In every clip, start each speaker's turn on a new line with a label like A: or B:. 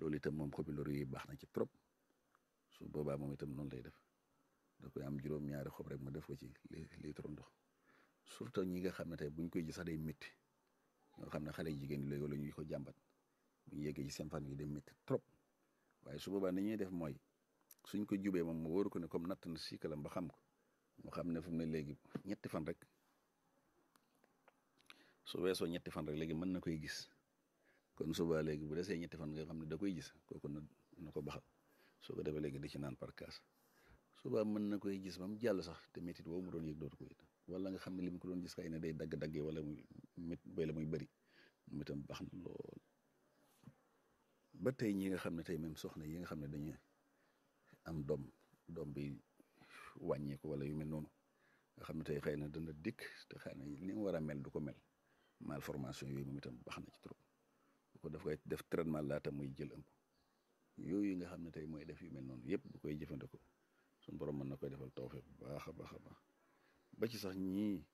A: loolu itam moom xobi loru yi baax na ci trop su boobaa moom itam noonu lay def da koy am juróom-ñaari xob rek mu def ko ci litre ndox surtout ñi nga xam ne tey buñ koy ji sax day métti ñoo xam ne xale jigéen ñi léegi la ñuy ko jàmbat bu ñu yeggee ci seen fan yi day métti trop waaye su boobaa ni ñuy def mooy suñ ko jubee moom mu wóoru ko ne comme natt na sikalam ba xam ko mu xam ne fu mu ne léegi ñetti fan rek su weesoo ñetti fan rek léegi mën na koy gis kon suba léegi bu desee ñetti fan nga xam ne da koy gis kooku na na ko baxal soo ko defee léegi di ci naan par kaas suba mën na koy gis ba mu jàll sax te métit woowu mu doon yëg dootu ko yëg wala nga xam ne li mu ko doon gis xëy na day dagg-daggee wala muy mét wala muy bëri moom itam baax na lool ba tey ñi nga xam ne tey même soxna yi nga xam ne dañu am doom doom bi wàññeeku wala yu mel noonu nga xam ne tey xëy na dana dikk te xëy na ni mu war a mel du ko mel malformation yooyu moom itam baax na ci trop bu ko daf koy def traitement laata muy jël ëmb yooyu nga xam ne tey mooy def yu mel noonu yëpp bu koy jëfandikoo suñu borom mën na koy defal tawfeex bu baax a baax a baax ba ci sax ñii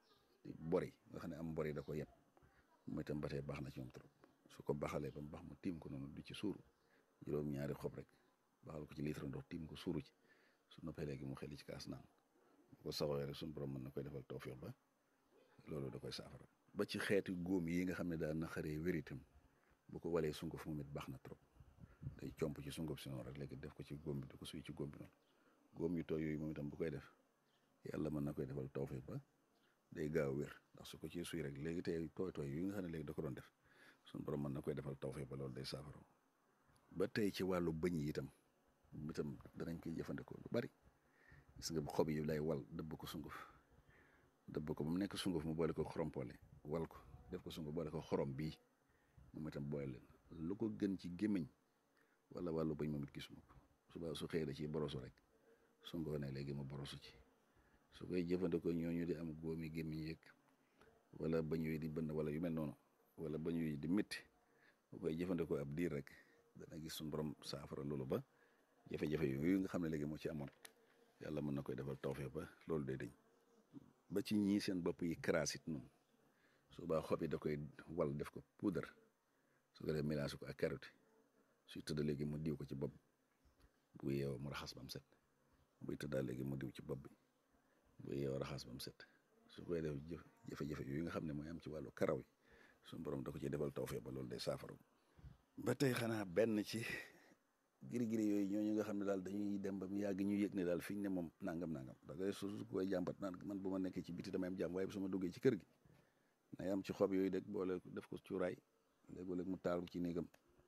A: bori nga xam ne am bori da ko yeb mooy itam ba tey baax na ci moom trop su ko baxalee ba mu baax mu tiim ko noonu du ci suuru juróom-ñaari xob rek baxal ko ci litre ndox tiim ko suuru ci su noppee léegi mu xeli ci kaas naan bu ko saxoo rek suñu borom mën na koy defal tawfeex ba loolu da koy saafara ba ci xeeti góom yi nga xam ne daal na xaree wéritam bu ko walee sunguf moom it baax na trop day comp ci sunguf si noonu rek léegi def ko ci góom bi di ko suy ci góom bi noonu góom yu tooy yooyu moom itam bu koy def yàlla mën na koy defal tawfeex ba day gaaw wér ndax su ko ci suy rek léegi tey tooy tooy yi nga xam ne léegi da ko doon def suñu borom mën na koy defal tawfeex ba loolu day saafara ba tey ci wàllu bëñ yi itam itam danañ koy jëfandikoo lu bari gis nga xob yi lay wal dëbb ko sunguf dëbb ko ba mu nekk sunguf mu boole ko xorompole wal ko def ko sunguf boole ko xorom bii moom itam boole leen lu ko gën ci gémmiñ wala wàllu bëñ moom it gisuma ko suba su xëyee da ciy borosu rek su ngoonee léegi mu borosu ci su koy jëfandikoo ñooñu di am góomi gémmiñ yeeg wala bañ yooyu di bënn wala yu mel noonu wala bañ yooyu di métti bu koy jëfandikoo ab diir rek dana gis suñu borom saafara loolu ba jafe-jafe yooyu nga xam ne léegi moo ci amoon yàlla mën na koy defal tawfeex ba loolu day dañ ba ci ñii seen bopp yi karaasit noonu suba xob yi da koy wal def ko poudre su ko def mélange ko ak carotte suy tëdd léegi mu diw ko ci bopp bu yeewoo mu raxas ba mu set buy tëddaal léegi mu diw ci bopp bi bu yeewoo raxas ba mu set su koy def jëf jafe-jafe yooyu nga xam ne mooy am ci wàllu karaw yi suñu borom da ko ci defal tawfeex ba loolu day saafara ba tey xanaa benn ci giri-giri yooyu ñooñu nga xam ne daal dañuy dem ba mu yàgg ñu yëg ne daal fi ñu ne moom nangam nangam da ngay su koy jàmbat naan man bu ma nekkee ci biti damay am jàmm waaye bu su ma duggee ci kër gi nay am ci xob yooyu deg boole def ko cuuraay léeg-léeg mu taal ci néegam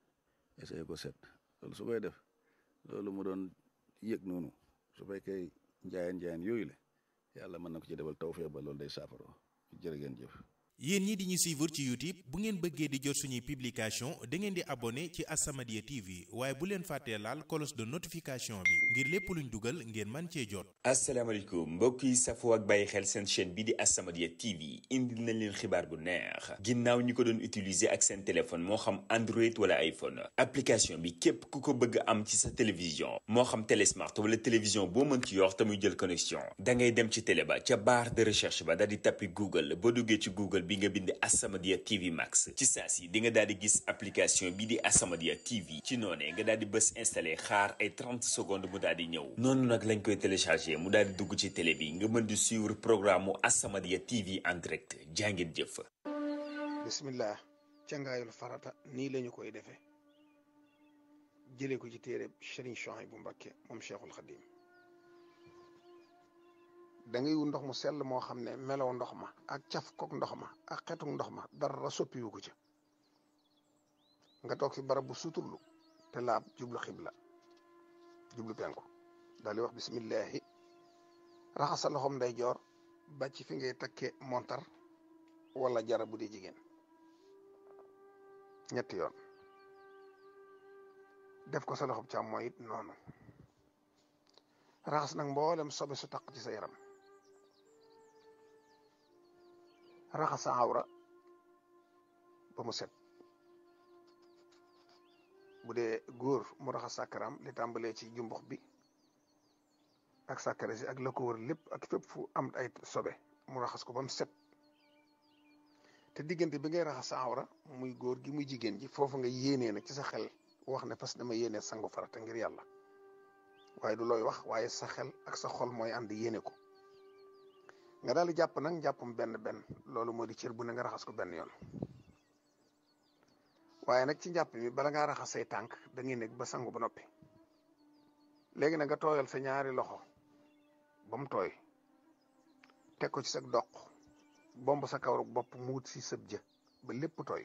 A: essayé ko set loolu su koy def loolu mu doon yëg noonu su fekkee njaayeen njaayeen yooyu la yàlla mën na ko ci defal tawfeex ba loolu day saafara jërë ngeen jëf
B: yéen ñi di ñu suivre ci YouTube bu ngeen bëggee di jot suñuy publication da ngeen di abonné ci As-Samadiyya TV waaye bu leen fàttee laal cloche de notification bi ngir lépp luñ dugal ngeen man cee jot
C: asalaamaaleykum mbokk yi safoo ak bàyyi xel seen chaîne bi di As-Samadiyya TV indil nañ leen xibaar bu neex ginnaaw ñi ko doon utiliser ak seen téléphone moo xam Android wala iPhone application bi képp ku ko bëgg am ci sa télévision moo xam télé smart wala télévision boo mën ci yor te muy jël connexion da ngay dem ci télé ba ca barre de recherche ba daal di tappi Google boo duggee ci Google bi nga bind As-Samadiyya TV Max ci saa si di nga daal di gis application bi di As-Samadiyya TV ci noonee nga daal di bës installé xaar ay 30 secondes mu daal di ñëw noonu nag lañ koy téléchargé mu daal di dugg ci télé bi nga mën di suivre programme mu As-Samadiyya TV en direct jàngeen jëf.
D: bismillah cangaayul farata nii lañu koy defee jëlee ko ci téere Serigne Souhaïbou Mbacké moom Cheikhul Khadim da ngay wu ndox mu sell moo xam ne melow ndox ma ak caf kook ndox ma ak xetuk ndox ma dara soppiwu ko ca nga toog fi barab bu suturlu te laab jublu xibla jublu penku daal di wax bismillahi raxas sa loxom nday joor ba ci fi ngay takke montar wala jara bu dee jigéen ñetti yoon def ko sa loxob càmmooñ it noonu raxas nag mboolem sobe su taq ci sa yaram raxas sa awra ba mu set bu dee góor mu raxas sàkkaram li tàmbalee ci jumbux bi ak sàkkare si ak la ko wër lépp ak fépp fu am ay sobe mu raxas ko ba mu set te diggante bi ngay raxas sa awra muy góor gi muy jigéen ji foofu nga yéenee nag ci sa xel wax ne fas dama yéene sangu farata ngir yàlla waaye du looy wax waaye sa xel ak sa xol mooy ànd yéene ko nga daal di jàpp nag njàppum benn benn loolu moo di cër bu ne nga raxas ko benn yoon waaye nag ci njàpp mi bala ngaa raxas say tànk da ngay nekk ba sangu ba noppi léegi nag nga tooyal sa ñaari loxo ba mu tooy teg ko ci sa doq bomb sa kawru bopp mu wut si sëb jë ba lépp tooy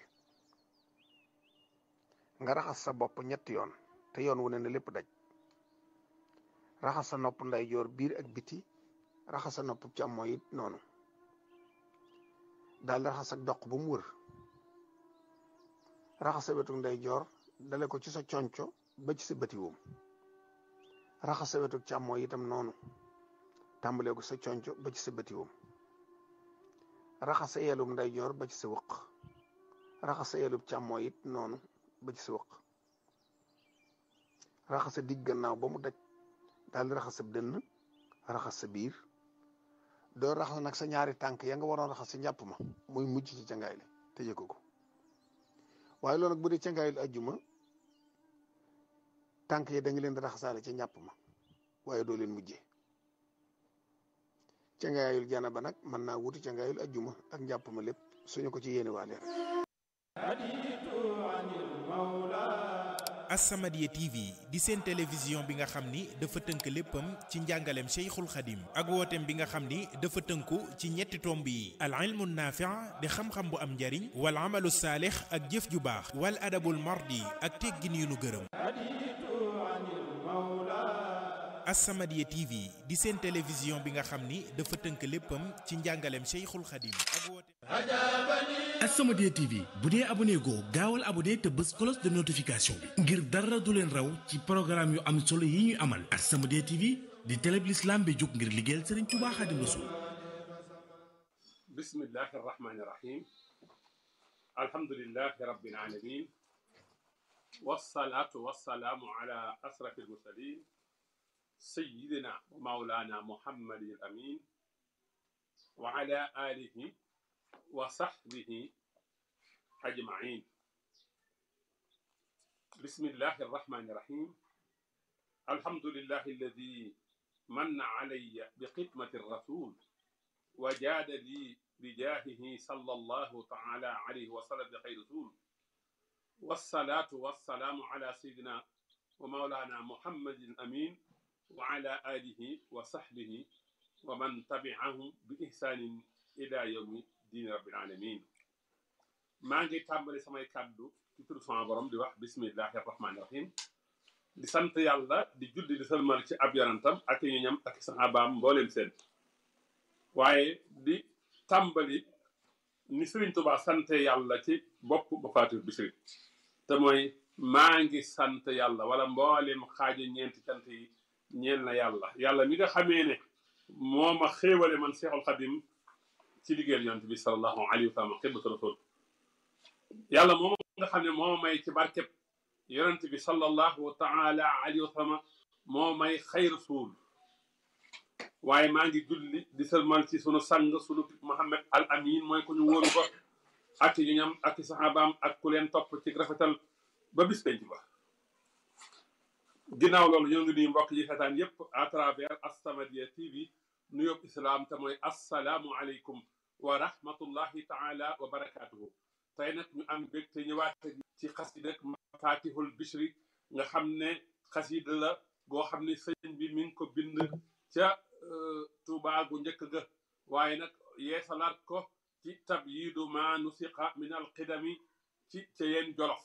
D: nga raxas sa bopp ñetti yoon te yoon wu ne ne lépp daj raxas sa nopp ndeyjoor biir ak biti raxas sa nopp càmmooñ it noonu daal di raxas ak doq ba mu wër raxas sa wetu ndeyjoor dale ko ci sa conco ba ci sa bëti woom raxas sa wetu càmmooñ itam noonu tàmbalee ko sa conco ba ci sa bëti woom raxas sa yelum ndeyjoor ba ci sa wëq raxas sa yelum càmmooñ it noonu ba ci sa wëq raxas sa digg gannaaw ba mu daj daal di raxas sa dënn raxas sa biir doo raxas nag sa ñaari tànk ya nga waroon raxas si njàpp ma muy mujj ci cangaay li te yëg ko waaye loolu nag bu dee cangaay li ajjuma tànk yi da nga leen di raxasaale ca njàpp ma waaye doo leen mujjee cangaayul jana ba nag mën naa wuti cangaayul ajjuma ak njàpp ma lépp suñu ko ci yéene waale rek
B: As-Samadiyya TV di seen télévision bi nga xam ni dafa tënk léppam ci njàngaleem Cheikhul Khadim ak wooteem bi nga xam ni dafa tënku ci ñetti tomb yi al ilmu naafi' di xam-xam bu am njariñ wal amalu saalix ak jëf ju baax wal adabul mardi ak teggin yu nu gërëm As-Samadiyya TV di seen télévision bi nga xam ni dafa tënk léppam ci njàngaleem Cheikhul Khadim ak wooteem
E: As-Samadiyya TV bu dee abonné goo gaawal abonné te bës cloche de notification bi ngir dara du leen raw ci programme yu am solo yi ñuy amal As-Samadiyya TV di télé bi l'islam bi jóg ngir liggéeyal Serigne Touba Khadim Rassoul
F: bismillahi arrahmani irrahim alhamdulilahi rabbil alamin wasalaatu wasalaamu ala asrafi almursalin sayidina wa maulana muhammadin al amin wa ala alihi wa sahbihi ajmain bismillahi arrahmani irrahim alhamdulillahi alladi manna alayya biqidmati rasul wa jaada li bijaahihi sallallahu taala alayhi wa sallam bi xayri rasul wassalaatu wassalaamu ala sayidina wa maulana muhammadin amin wa ala alihi wa sahbihi wa man tabi'ahum bi ihsanin ila yawmi diini rabbil alamin maa ngi tàmbali samay kàddu ci tur sama borom di wax bismillahi arrahmani irrahim di sant yàlla di julli di sëlmal ci ab yonantam ak ñu ñam ak saxaabaam mbooleem seen waaye di tàmbali ni Sëriñ Tuubaa sante yàlla ci bopp ba faatu bisri te mooy maa ngi sant yàlla wala mbooleem xaaji ñeenti cant yi ñeel na yàlla yàlla mi nga xamee ne moo ma xéewale man Seexul Xadim ci liggéeyal yonent bi sallallahu alayhi wa sallam xibatu rasul yàlla moom nga xam ne moo may ci barkeb yonent bi sallallahu taala alayhi wa sallam moo may xayr rasul waaye maa ngi julli di sëlmal ci sunu sang sunu Muhammad al amin mooy ku ñu wóolu ko ak ñu ñam ak saxaabaam ak ku leen topp ci rafetal ba bis penc ba ginnaaw loolu ñoo ngi nuyu mbokk yi xetaan yépp à travers As-Samadiyya TV nuyób islaam te mooy assalaamu aleykum wa rahmatullahi taala wa barakaatuhu tey nag ñu am bég te ñëwaat ci xasida mafatihul bishri nga xam ne xasida la goo xam ne sëñ bi mi ngi ko bind ca Tuubaa gu njëkk ga waaye nag yeesalaat ko ci tabyiidu ma nusiqa min alqidami ci ca yeen jolof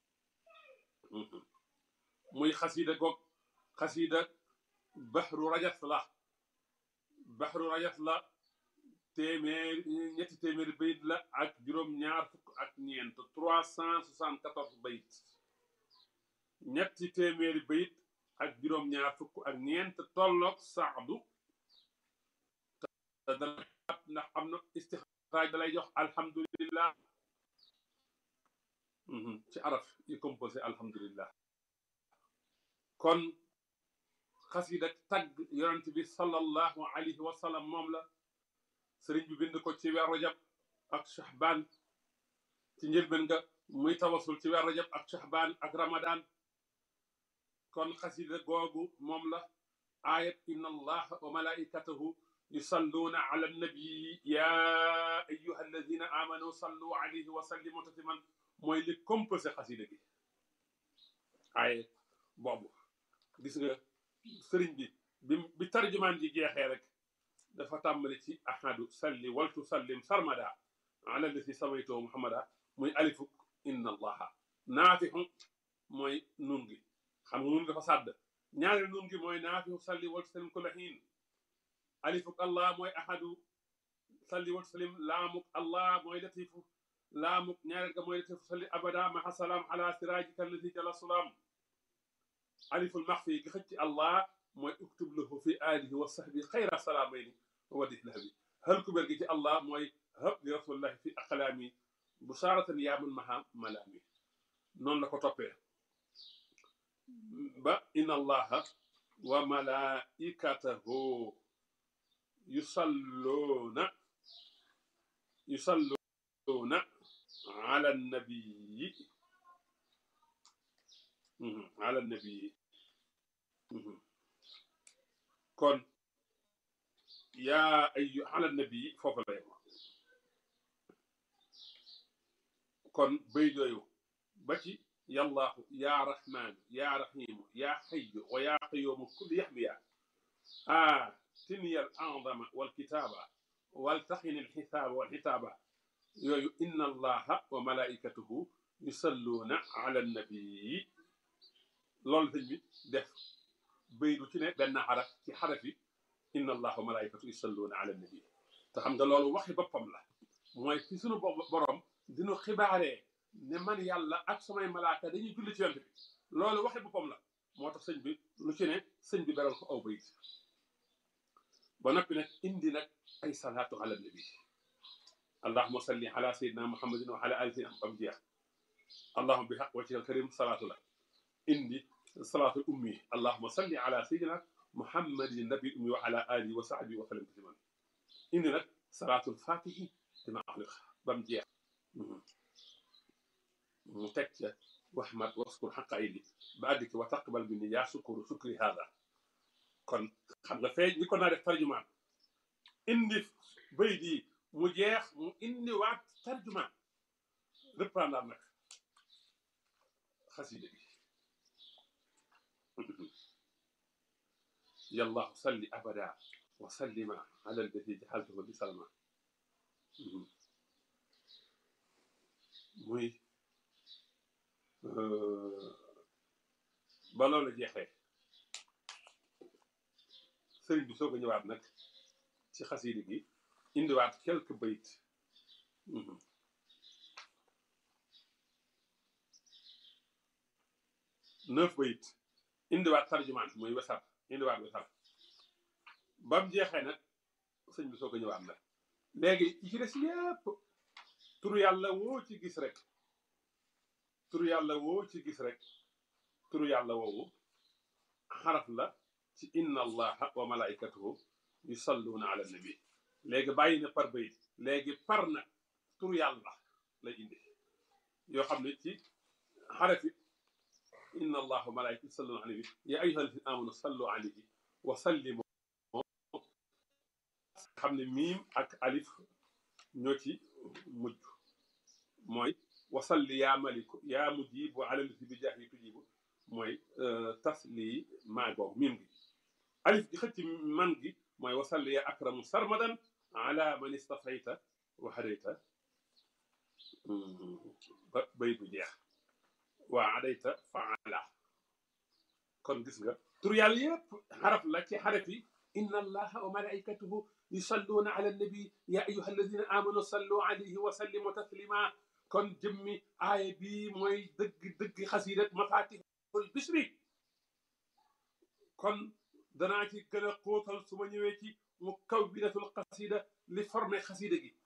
F: muy xasida goog xasida baxru rajas la baxru rajas la téeméer ñetti téeméeri bayit la ak juróom ñaar fukk ak ñeent trois cent soixante quatorze bayit ñetti téeméeri bayit ak juróom ñaar fukk ak ñeent tolloog saadu te dana ndax am na istixraaj da lay jox alhamdulillah ci araf yi composé alhamdulillah kon xasida tagg yonent bi sallallahu alayhi wa sallam moom la sëriñ bi bind ko ci weer rajab ak shahbaan ci njëlbeen nga muy tawasul ci weer rajab ak shahbaan ak ramadan kon xasida googu moom la ayat inna allaha wa malaikatahu yusalluuna ala nabii ya ayuha alladina amanu sallu alayhi wa sallimu tasliman mooy li composé xasida gi ay boobu gis nga sëriñ bi bi bi tarjumaan ji jeexee rek dafa tàmbali ci ahadu salli waltu sallim sarmada ala lati samaytoo muhammada muy alifuk inna allaha naafixu mooy nun gi xam nga nun dafa sàdd ñaari nun gi mooy naafixu salli waltu sallim kulla xiin alifuk allah mooy ahadu salli waltu sallim laamuk allah mooy latifu laamuk ñaareel ga mooy latifu salli abada maha salaam ala sirajika allati jala sulaam aliful maxfi gi xëcc allah mooy uktub lahu fi alihi wa sahbi xayra salaamayni wadih lahabi hal kuber gi ci allah mooy hab li rasulillahi fi aqlaami busaaratan yaamun maha malaami noonu la ko toppee ba inna allaha wa malaikatahu yusalluuna yusalluuna ala nabii ala nabii kon yaa ay ala nabii foofu la yem kon bay yooyu ba ci yallaahu yaa rahmaanu yaa rahiimu yaa xayyu wa yaa qayyuumu kulli yaxmiya aatini al a'zama wal kitaaba wal taxini al xisaaba wal xitaaba yooyu inna allaha wa malaikatuhu yusalluuna ala nabii loolu sëñ bi def bay du ci ne benn xaraf ci xaraf yi inna allaha wa malaikatu yusalluuna ala nabi te xam nga loolu waxi boppam la mooy fi sunu borom dinu xibaaree ne man yàlla ak samay malaaka dañuy julli ci yonent bi loolu waxi boppam la moo tax sëñ bi lu ci ne sëñ bi beral ko aw bayit ba noppi nag indi nag ay salaatu ala nabi allahuma salli ala sayidina muhammadin wa ala ali sayidina bam jeex allahuma bi xaq wajhika alkarim salaatu la indi salaatu ummi allahuma salli ala sayidina muhammadin nabi ummi wa ala alihi wa sahbihi wa sallam tasliman indi nag salaatul fatihi dima axliq bam jeex mu teg ca waxmat waskur xaqa yi ba àgg ci wa taqbal minni yaa sukuru sukri hada kon xam nga fee ñi ko naa def tarjumaan indi bay di mu jeex mu indi waat tarjumaan reprendre nag xasida bi yallahu salli abada wa sallima ala alladi jaxaltahu li salma muy ba loolu jeexee sëriñ bi soog a ñëwaat nag ci xasida gi indiwaat quelques bayit neuf bayit indiwaat tarjumaan muy wesar indiwaat wesar ba mu jeexee nag sëñ bi soog a ñëwaat nag léegi yi ci des yépp turu yàlla woo ci gis rek turu yàlla woo ci gis rek turu yàlla woowu xaraf la ci inna allaha wa malaikatuhu yusalluuna ala nabi léegi bàyyi na par bayit léegi par na turu yàlla lay indi yoo xam ne ci xarafi inna allaha wa malaikatuhu yusalluuna ala nabi ya ayyuha alladina amanu sallu alayhi wa sallimu xam ne miim ak alif ñoo ci mujj mooy wasalli yaa maliku yaa mujibu ala lati bi jaahi tujibu mooy tasli maa googu miim gi alif gi xëcc man gi mooy wasalli yaa akramu sarmadan ala man istafayta wa hadayta ba bay bu jeex waa adayta faala kon gis nga tur yàlla yëpp xaraf la ci xaraf yi inna allaha wa malaikatuhu yusalluuna ala nabi ya ayuha alladina amanu sallu alayhi wa sallimu taslima kon jëmmi aaya bi mooy dëgg dëgg xasiida mafatihul bisri kon danaa ci gën a xóotal su ma ñëwee ci mu kaw binatul xasida li formé xasida gi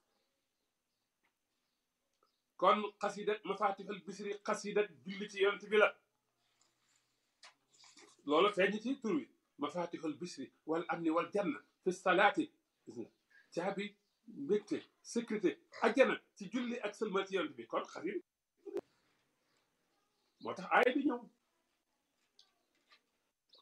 F: kon xasida mafatihul bisri xasida julli ci yonent bi la loolu feeñ ci tur wi mafatihul bisri wal amni wal janna fi salaati gis nga caabi mbégte sécurité ajjana ci julli ak sëlmal ci yonent bi kon xasida moo tax aaya bi ñëw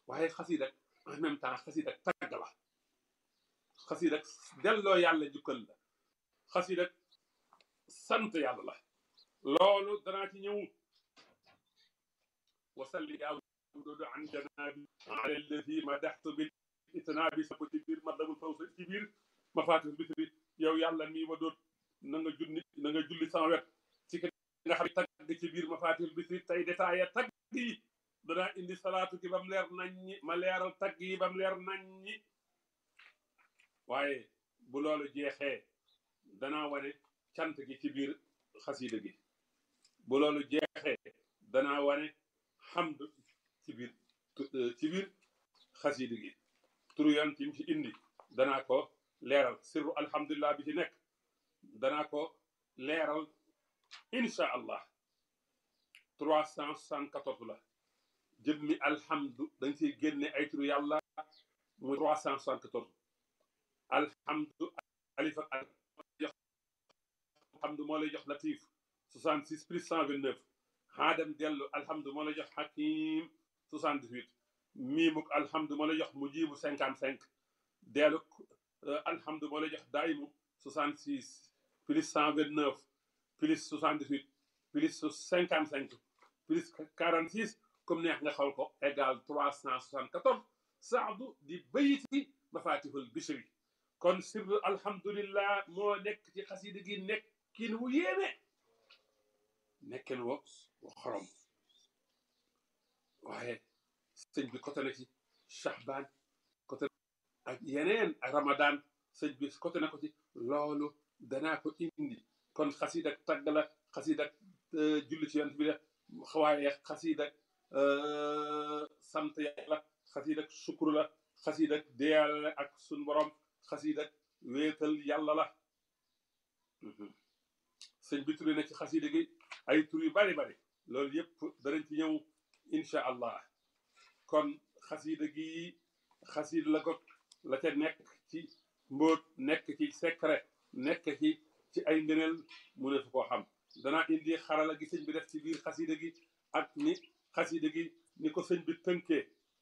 F: waaye xasida en même temps xasida tagg la xasida delloo yàlla jukkal la xasida sant yàlla la loolu danaa ci ñëw wasalli yaa wududu an janabi ala alladi madaxtu bil itnaabi sa ko ci biir madabul fawsa ci biir mafatih bitri yow yàlla mii ma doot na nga junni na nga julli sama wet ci ki nga xam ne tagg ci biir mafatih bitri tey détaillé tagg yi danaa indi salaatu ki ba mu leer nañ ñi ma leeral tagg yi ba mu leer nañ ñi waaye bu loolu jeexee danaa wane cant gi ci biir xasida gi bu loolu jeexee danaa wane xamd ci biir ci biir xasida gi turu yonent yi ci indi danaa ko leeral sirru alhamdulilah bi ci nekk danaa ko leeral incha allah trois cent soixante-quatorze la jëmmi alhamdu dañ siy génne ay turu yàlla muy trois cent soixante-quatorze alhamdu alif ak jox alhamdu moo lay jox latif 66 plus 129 xaadam dellu alhamdu moo lay jox hakim 78 miimuk alhamdu moo lay jox mujibu 55 dellu alhamdu moo lay jox daimu 66 plus 129 plus 78 plus 55 plus 46 comme neex nga xool ko égal 374 saadu di bayti mafatihul bishri kon sirru alhamdulillah moo nekk ci xasida gi nekkin wu yéeme nekkin wo wo xorom waaye sëñ bi côté na ci Shahban côté ak yeneen ak Ramadan sëñ bi côté na ko ci loolu danaa ko indi kon xasida tagg la xasida julli ci yonent bi la waaye xasida sant yàlla xasida sukkur la xasida deeyal ak sun borom xasida wéetal yàlla la sëñ bi turi na ci xasida gi ay tur yu bari bari loolu yëpp danañ ci ñëw incha allah kon xasida gi xasida la ko la ca nekk ci mbóot nekk ci secret nekk ci ci ay ngëneel mu ne fu koo xam danaa indi xarala gi sëñ bi def ci biir xasida gi ak ni xasida gi ni ko sëñ bi tënkee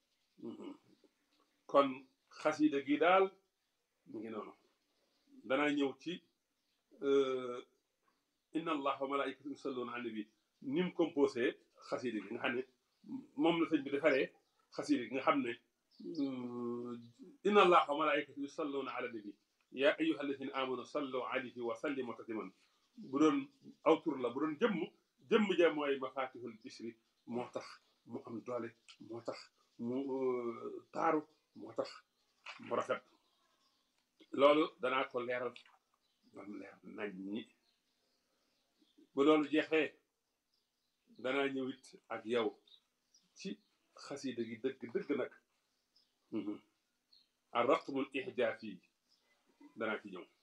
F: kon xasida gi daal mu ngi noonu danaa ñëw ci inna allah wa malaikatu yusalluna ala nabi ni mu composé xasida gi nga xam ne moom la sëñ bi defaree xasida gi nga xam ne inna allah wa malaikatu yusalluna ala nabi ya ayuha alladina amanu sallu alayhi wa sallimu tasliman bu doon aw tur la bu doon jëmm jëmm ja mooy mafatihul bisri moo tax mu am doole moo tax mu taaru moo tax mu rafet loolu danaa ko leeral bam leer nañ ñi bu loolu jeexee danaa ñëwit ak yow ci xasida gi dëgg dëgg nag a raqmul ihjaaf yi danaa ci ñëw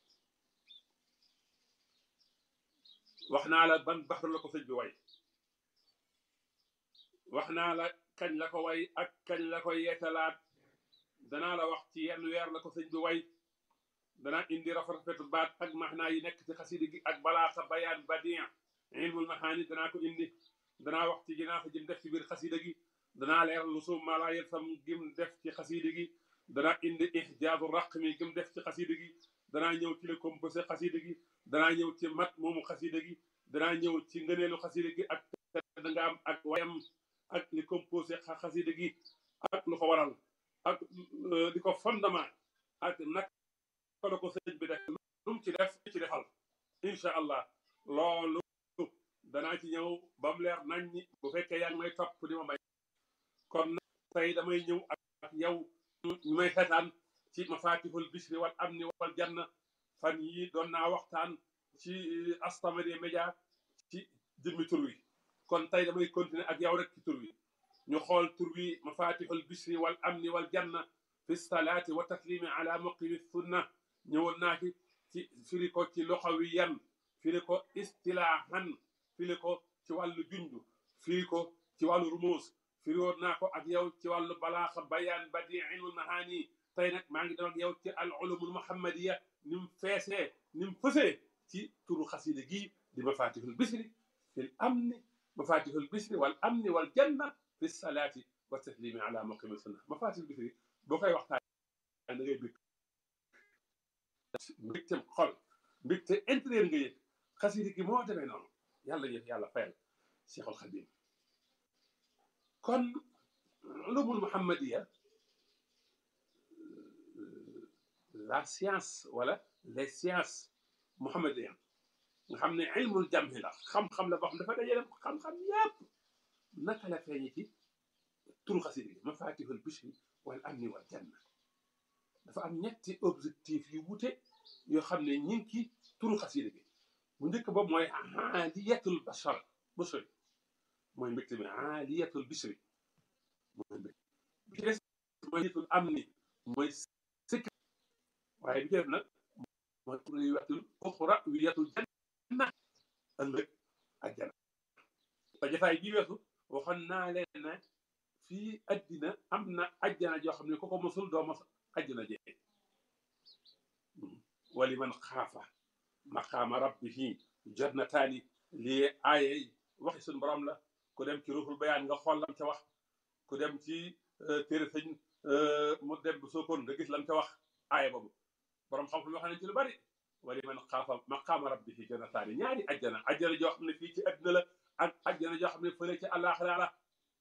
F: wax naa la ban baxru la ko sëñ bi way wax naa la kañ la ko way ak kañ la ko yeetalaat danaa la wax ci yenn weer la ko sëñ bi way danaa indi rafet rafetu baat ak maxnaa yi nekk ci xasida gi ak balaaxa bayaan badien ilmul maxaani danaa ko indi danaa wax ci ginaax jëm def ci biir xasida gi danaa leeral lu suum maa laa yelsam gim def ci xasida gi danaa indi ixjaazu raqmi gim def ci xasida gi danaa ñëw ci le composé xasida gi danaa ñëw ci mat moomu xasida gi danaa ñëw ci ngëneelu xasida gi ak da nga am ak wayam ak li composé xasida gi ak lu ko waral ak di ko fondement ak nag la ko sëñ bi def lu mu ci def ci defal incha allah loolu danaa ci ñëw ba mu leer nañ ñi bu fekkee yaa ngi may topp di ma may kon tey damay ñëw ak yow ñu may xetaan ci mafatihul bisri wal amni wal janna fan yi doon naa waxtaan ci As-Samadiyya Média ci jëmmi tur wi kon tey damay continuer ak yow rek ci tur wi ñu xool tur wi mafatihul bisri wal amni wal janna fi salaati wa taslimi ala muqimi sunna ñëwoon naa ci ci firi ko ci luxawiyan firi ko istilaahan firi ko ci wàllu junju firi ko ci wàllu rumuus firi woon naa ko ak yow ci wàllu balaaxa bayaan badi ilmul mahaani tey nag maa ngi doon ak yow ci al ulumul muhammadiya ni mu feesee ni mu fësee ci turu xasida gii di mafatihul bisri fil amni mafatihul bisri wal amni wal janna fi salaati wa taslimi ala muqimi sunna mafatihul bichri boo koy waxtaan da ngay bëgg mbégteem xol mbégte intérieur nga yëg xasida gi moo demee noonu yàlla yëg yàlla fayal Cheikhul Khadim kon ulumul muhammadiya la science wala les sciences muhammadiennes nga xam ne ilmul jamhi la xam-xam la boo xam dafa dajale xam-xam yépp naka la feeñe ci turu xasida gi mafatihul bichri wal amni wal janna dafa am ñetti objectif yu wute yoo xam ne ñi ngi ci turu xasida gi bu njëkk boobu mooy aaliyatul bashar bashari mooy mbégte mi aaliyatul bishri mooy mbégte bi ci des mooy nitul amni mooy sécurité waaye bi ci def nag mooy wiyatul uxra wiyatul janna ëllëg àjjana te jotaay bii weesu waxoon naa leen ne fii addina am na àjjana joo xam ne ku ko mosul doo mos àjjana jee wali man xaafa maqaama rabbihi jannataani lii aaye waxi suñu borom la ku dem ci ruuxul bayaan nga xool lam ca wax ku dem ci téere sëñ mu dem bu sookoon nga gis lam ca wax aaye boobu borom xam-xam wax nañ ci lu bari wali man xaafa maqaama rabbihi jannataani ñaari ajjana ajjana joo xam ne fii ci adduna la ak ajjana joo xam ne fële ci àllaaxira la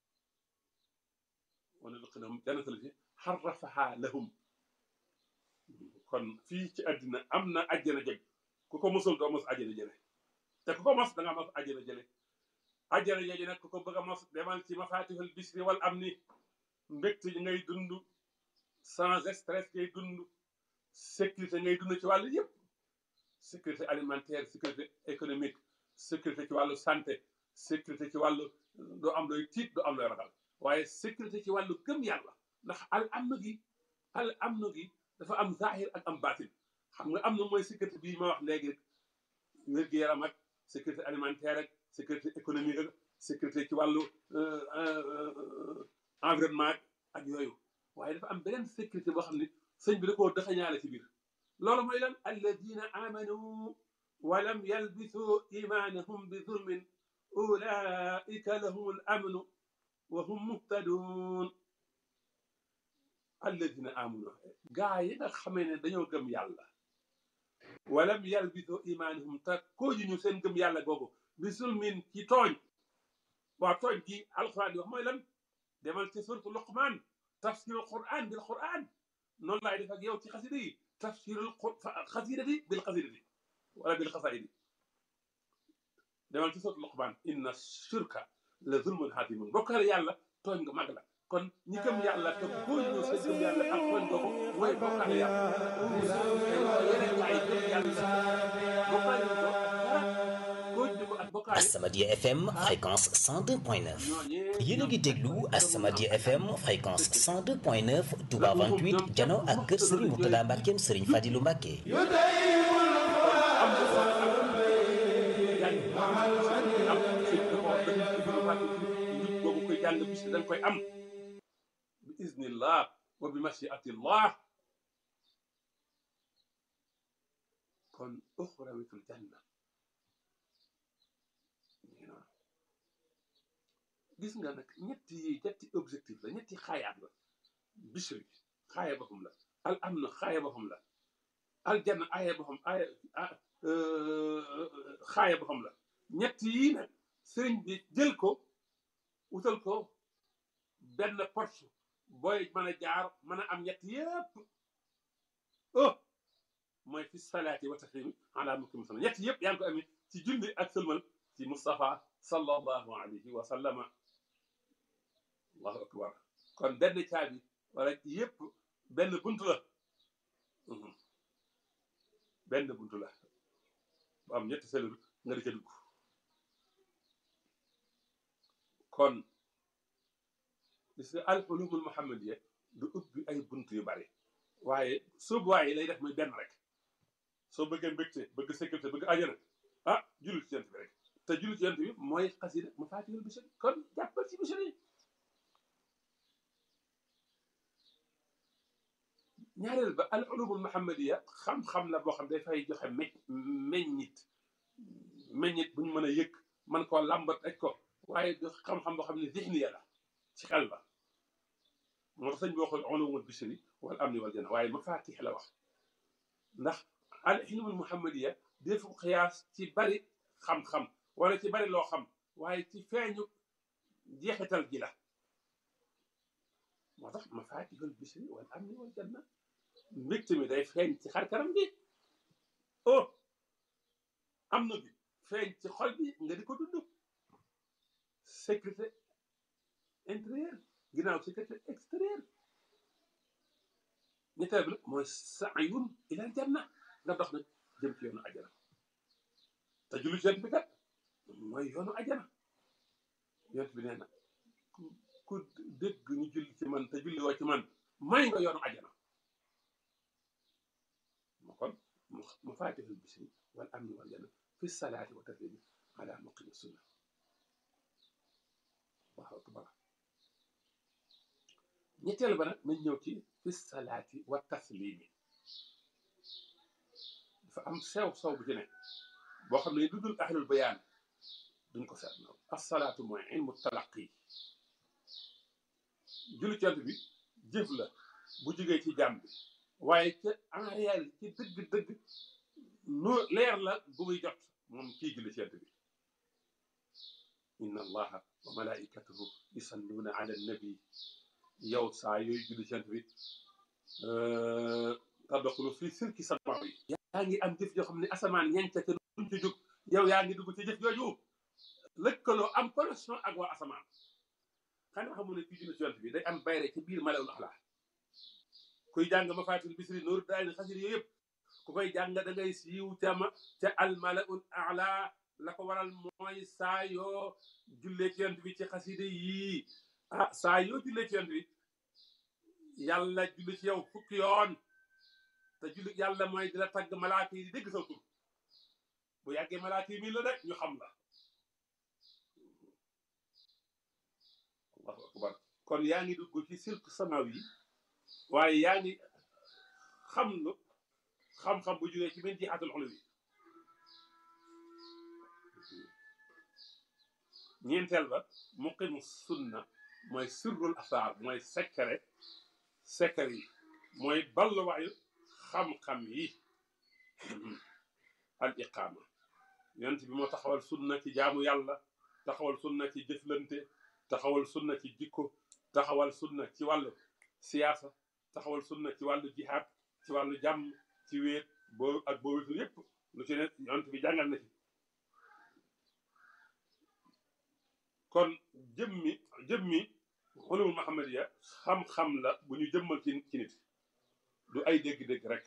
F: wana lëqinahum jannatal fi xarrafaha lahum kon fii ci addina am na ajjana jeg ku ko mosul doo mos ajjana jële te ku ko mos da nga mos ajjana jële ajjana jooju nag ku ko bëgg a mos demal ci mafatihul bisri wal amni mbégte yi ngay dund sans stress ngay dund sécurité ngay dund ci wàllu yëpp sécurité alimentaire sécurité économique sécurité ci wàllu santé sécurité ci wàllu doo am looy tiit doo am looy ragal waaye sécurité ci wàllu gëm yàlla ndax al amn gi al amn gi dafa am zahir ak am baatin xam nga am na mooy sécurité bii ma wax léegi wér-gu-yaram ak sécurité alimentaire ak sécurité économique ak sécurité ci wàllu environnement ak yooyu waaye dafa am beneen sécurité boo xam ne sëñ bi da koo dëxañaale ci biir loolu mooy lan alladina amanu wa lam yalbisu imanahum bi zulmin ulaika lahum al amnu wa hum muhtadun alladina amanu gaa yi nga xamee ne dañoo gëm yàlla walam yalbisu imanahum te kooju ñu seen gëm yàlla googu bi zulmin ci tooñ waa tooñ gi alquran di wax mooy lan demal ci suratu luqman tafsirul quran bil quran noonu laay def ak yow ci xasida yi tafsirul xasidati bil xasidati wala bil xasaidi demal ci suratu luqman inna shirka la zulmun hadimun bokkale yàlla tooñ nga mag la kon ñi gëm yàlla te kooju ñu seen gëm yàlla ak tooñ googu mooy bokkale yàlla yeneen gaa yi gëm yàlla bokkale ko
G: As-Samadiyya FM fréquence 102.9 yéen a ngi déglu As-Samadiyya FM fréquence 102.9 Touba 28 jano ak kër Serigne Mourtada Mbackeem Serigne Fadilou Mbacke
F: boobu koy jàng bis dañ koy am bi iznillah wa bi mashiatillah kon uxrawitul janna gis nga nag ñetti yi ñetti objectif la ñetti xaayaat la bishri xaaya boppam la al amna xaaya boppam la al janna aaya boppam aaya xaaya boppam la ñetti yi nag sëriñ bi jël ko wutal ko benn porte booy mën a jaar mën a am ñetti yëpp oh mooy fi salaati wa taslimi ala mukim sana ñetti yëpp yaa ngi ko amee ci julli ak sëlmal ci Mustafa sallallahu alayhi wa sallama allahu akbar kon benn caabi wala yëpp benn buntu la benn buntu la bu am ñetti selul nga di ca dugg kon gis nga al ulumul muhammadiya du ubbi ay buntu yu bari waaye soobuwaay yi lay def muy benn rek soo bëggee mbégte bëgg sécurité bëgg ajana ah jullit ci yent bi rek te jullit ci yent bi mooy xasida mafatihul bichri kon jàppal ci bichri yi ñaareel ba al ulumul muhammadiya xam-xam la boo xam dafay joxe me meññit meññit bu ñu mën a yëg man koo làmbat aj ko waaye du xam-xam boo xam ne zihniya la ci xel ba moo tax sëñ bi waxul ulumul bishri wal amni wal janna waaye mafatix la wax ndax al ilmul muhammadiya defu xiyaas ci bari xam-xam wala ci bari loo xam waaye ci feeñu jeexital gi la moo tax mafatixul bishri wal amni wal janna mbégte mi day feeñ ci xar kanam gi oh am na bi feeñ ci xol bi nga di ko dund sécurité intérieure ginnaaw sécurité extérieure ñetteel bi nag mooy saayun ilal janna nga dox nag jëm ci yoonu ajana te julli ci yonent bi kat mooy yoonu ajana yonent bi nee na ku dégg ñu julli ci man te julli woo ci man may nga yoonu ajana moo kon mu faatihul bisri wal amni wal janna fi salaati wa taslimi ala muqimi sunna allahu akbar ñetteel ba nag nañ ñëw ci fi salaati wa taslimi dafa am sew sew bu ci ne boo xam ne lu dul ahlul bayaan duñ ko seet naw asalaatu mooy ilmu talaqi julli cant bi jëf la bu jógee ci jàmm bi waaye ca en réalité ci dëgg-dëgg nu leer la bu muy jot moom kii julli cant bi inna allaha wa malaikatahu yusalluuna ala nabi yow saa yooyu julli cant bi tadxulu fii silki sama yi yaa ngi am jëf joo xam ne asamaan ñenca te duñ ci jóg yow yaa ngi dugg ci jëf jooju lëkkaloo am connexion ak waa asamaan xanaa xamu ne kii julli cant bi day am bayre ci biir malawul axlaa kuy jàng ma faatil bisri nooru daay ni xasir yooyu yëpp ku koy jàng da ngay siiw ca ma ca almalaul ala la ko waral mooy saa yoo jullee ci yont bi ci xaside yii ah saa yoo jullee ci yont bi yàlla julli ci yow fukki yoon te julli yàlla mooy di la tagg malaaka yi di dégg sa tur bu yàggee malaaka yi mii la rek ñu xam la allahu akbar kon yaa ngi dugg ci silk samaw yi waaye yaa ngi xam lu xam-xam bu jógee ci min jihaatul ulwi ñeenteel ba muqimu sunna mooy sirrul asaar mooy secret secret yi mooy balluwaayu xam-xam yi al iqaama yonent bi moo taxawal sunna ci jaamu yàlla taxawal sunna ci jëflante taxawal sunna ci jikko taxawal sunna ci wàllu siyaasa taxawal sunna ci wàllu jihaad ci wàllu jàmm ci wéet boo ak boo wéetul yépp lu ci ne yonent bi jàngal na ci kon jëmmi jëmmi xulumul muhammadiya xam-xam la bu ñu jëmmal ci ci nit du ay dégg-dégg rek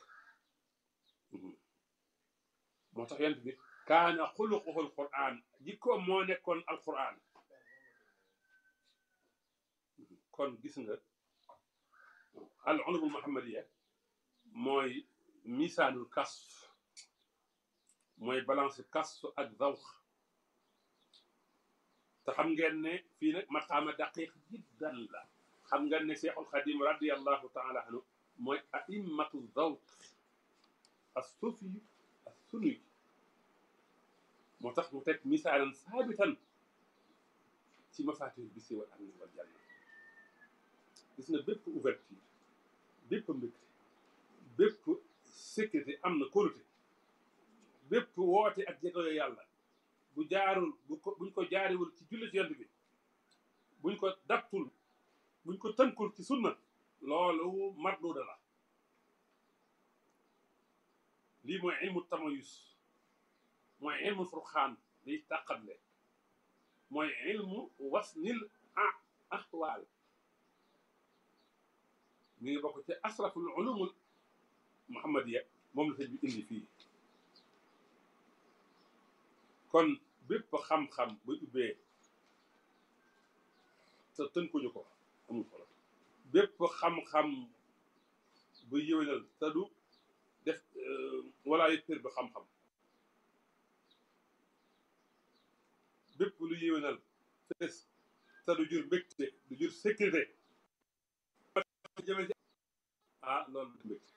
F: moo tax yonent bi kaana xuluquhu alquran jikkoom moo nekkoon alquran kon gis nga al ulumul muhammadiya mooy misaanul kasf mooy balance kasf ak zawx te xam ngeen ne fii nag maqaama daqiq jiddan la xam ngeen ne cheikhul xadim radiallahu taala anhu mooy aimmatu zawq as sufi as sunuy moo tax mu teg misaalan saabitan ci mafatih bisi wal amni wal janna gis nga bépp ouverture bépp mbégte bépp sécurité am na kóolute bépp woote ak jegoyo yàlla bu jaarul bu ko buñ ko jaariwul ci julli ci yont bi buñ ko daptul buñ ko tënkul ci sunna loolu marduuda la lii mooy ilmu tamayus mooy ilmu furxaan liy tàqatle mooy ilmu wasnil ahwaal mi ngi bokk ci asraful ulumul muhammadiya moom la sëñ bi indi fii kon bépp xam-xam bu ubbee te tënkuñu ko amul solo bépp xam-xam bu yëwénal te du def wala yu tër bi xam-xam bépp lu yëwénal fees te du jur mbégte du jur sécurité jëme ci ah loolu du mbégte